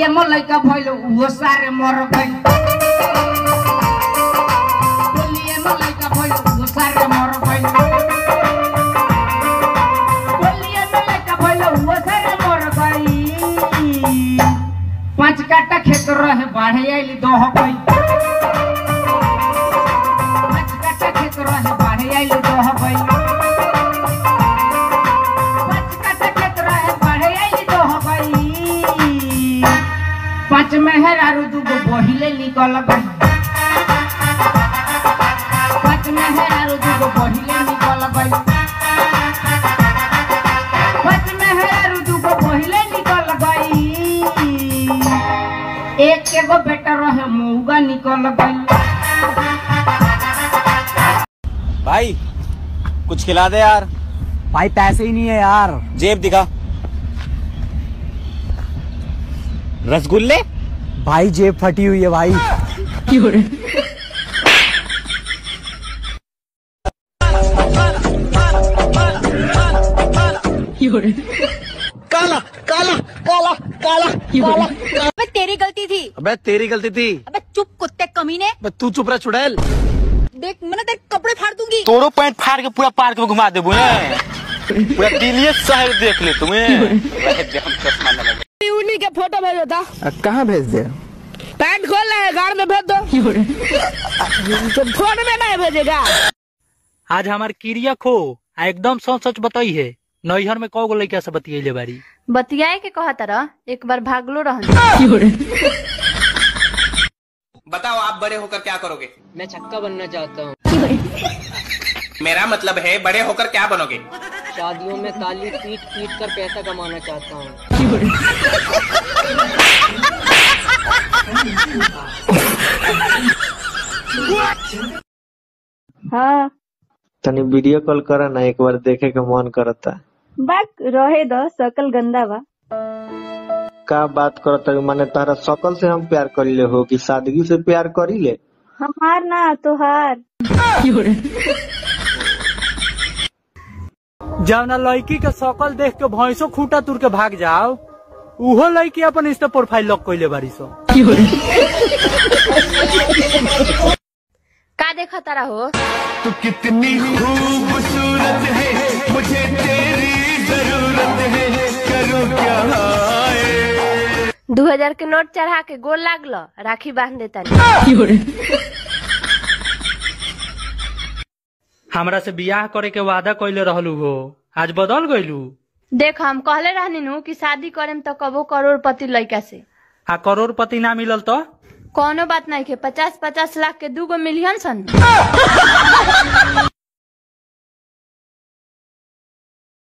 होलिए में लइका भइल उहो सारे मर गइल होलिए में लइका भइल उहो सारे मर गइल होलिए में लइका भइल उहो सारे मर गइल पांच काटा खेत रहे बाढ़े आइली दह गइल पांच काटा खेत रहे बाढ़े आइली दह गइल पांच काटा खेत रहे बाढ़े आइली दह गइल पांच मेहर आरु दूगो बहिले निकल गइल पांच मेहर आरु दूगो बहिले निकल गइल पांच मेहर आरु दूगो बहिले निकल गइल एक एगो बेटा रहे मऊगा निकल गइल भाई कुछ खिला दे यार भाई पैसे ही नहीं है यार जेब दिखा रसगुल्ले भाई जेब फटी हुई है भाई अबे तेरी गलती थी अबे तेरी गलती थी अबे चुप कुत्ते कमीने अबे तू चुप रहा चुड़ैल देख मैंने तेरे कपड़े फाड़ दूंगी तोरो पैंट फाड़ के पूरा पार्क में घुमा देबू ने पूरा दिल्ली शहर देख ले तुम्हें रह दे हम चश्मा न लगे उन्हीं के फोटो भेजो था कहाँ भेज दे पैंट खोल रहे गाड़ में भेज दो तो फोन में नहीं भेजेगा आज हमार क्रिया खो आ एकदम सच सच बताई है नैहर में कौ गो लड़का से बतियले बारी बतियाए के कहा तरह एक बार भागलो रहन बताओ आप बड़े होकर क्या करोगे मैं छक्का बनना चाहता हूँ मेरा मतलब है बड़े होकर क्या बनोगे शादियों में ताली पीट पीट कर पैसा कमाना चाहता हूँ हाँ तनी वीडियो कॉल करा ना एक बार देखे के मन करता बाक रहे दो सकल गंदा बा का बात करता माने तारा शकल से हम प्यार करीले हो कि सादगी से प्यार करीले हमार ना तोहार जवना लड़की के शकल देख के भैंसो खूटा तुर के भाग जाओ उहो लड़की अपन इंस्टा प्रोफाइल लॉक कइले बारी सो का देखा तारा हो तू कितनी खूबसूरत है मुझे तेरी जरूरत है करूँ क्या हाय दू हजार के नोट चढ़ा के गोल लागलो राखी बांध देता हमरा से बियाह करे के वादा कइले रहलू हो आज बदल गइलू देख हम कहले रहनी नु कि शादी करेम तो कबो करोड़पति लड़का से आ करोड़पति ना मिलल तो कोनो बात नहीं के पचास पचास लाख के दूगो मिलियन सन